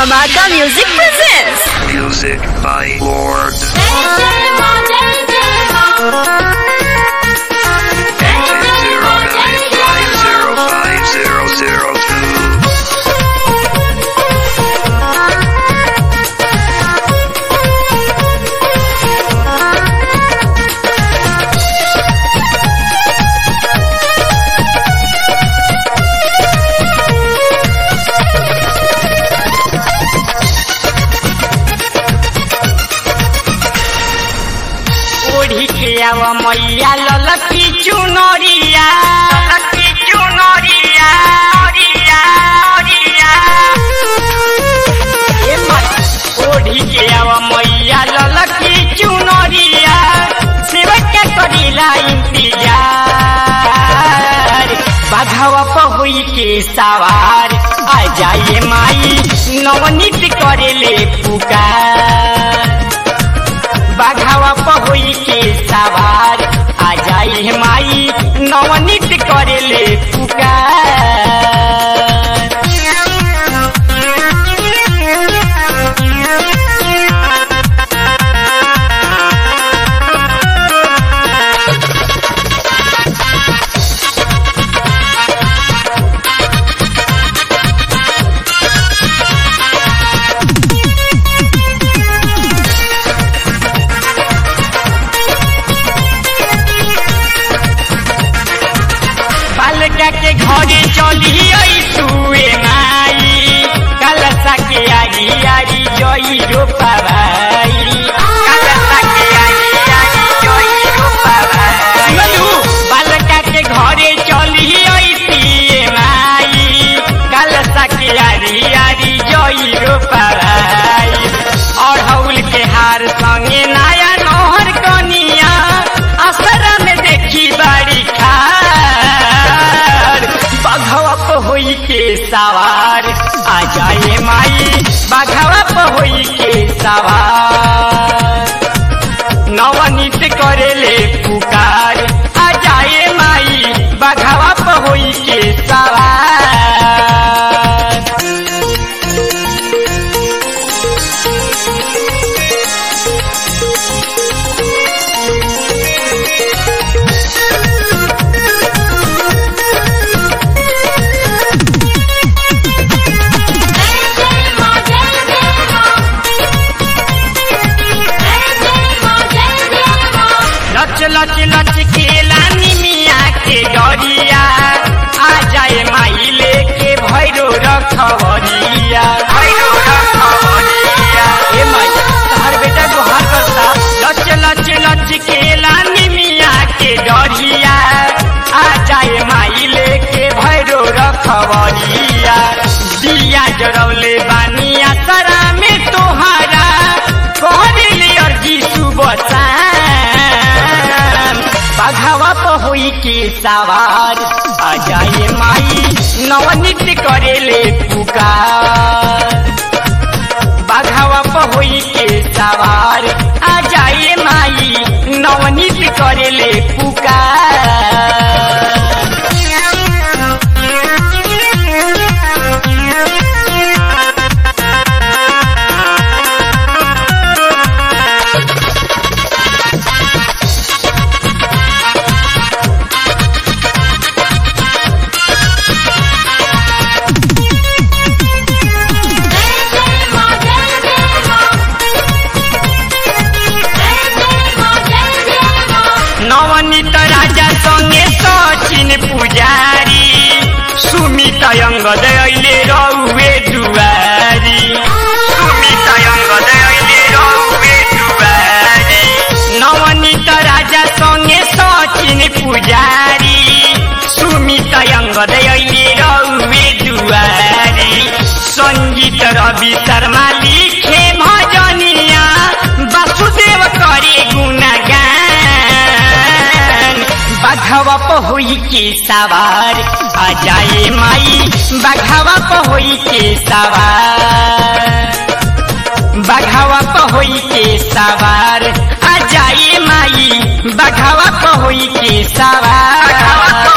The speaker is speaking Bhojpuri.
Dhamaka Music presents. Music by Lord. Zero nine five zero five zero zero two. ओढ़ी के आव मैया ललकी चुनरिया ललकी चुनरिया ओरिया ओरिया ए माई ओढ़ी के आव मैया ललकी चुनरिया सेवक के करीला इंतजार बाघावा पहुई के सवार आ जाए माई नवनीत करेले पुकार बाघावा पहोई के सवार आ जाई माई नवनीत करेले पुकार बालका के घरे चली आई तुए माई कलसा के आरी आरी जई रो पावाई कलसा के आरी आरी जई रो पावाई बालका के घरे चली आई पिए माई कलसा के आरी आरी जई रो पावाई अढ़ौल के हार संगे नया नहर कनिया असरा में देखी बाड़ी खार बाघवा पहोई के सवार आ जाए माई बाघवा पहोई के सवार नवनीत करेले पुकार आ जाए माई बाघवा पहोई के सवार लच लच लच केला निमिया के डरिया आ जाए माई लेके भैरो रखवरिया भैरो रखवरिया ए माई तहार बेटा गुहार करता लच लच लच केला निमिया के डरिया आ जाए माई लेके भैरो रखवरिया दिया जरौले बानिया तरा में तोहारा कहले अर्जी सुबह शाम बाघावा पहोई के सवार आ जाए माई नवनीत करेले पुकार बाघावा पहोई के सवार आ जाए माई नवनीत करेले पुकार नवनीत राजा संगे सचिन पुजारी सुमित अङ्गद अहिले रौवे दुवारी सुमित अङ्गद अहिले रौवे दुवारी नवनीत राजा संगे सचिन पुजारी सुमित अङ्गद अहिले रौवे दुवारी सङ्गीत रवि शर्मा लिखे भजनिया वासुदेव करे गुणगान बाघवा पहोई के सवार आ जाए माई बाघवा पहोई के सवार बाघावा पहोई के सवार आ जाए माई बाघावा पहोई के सवार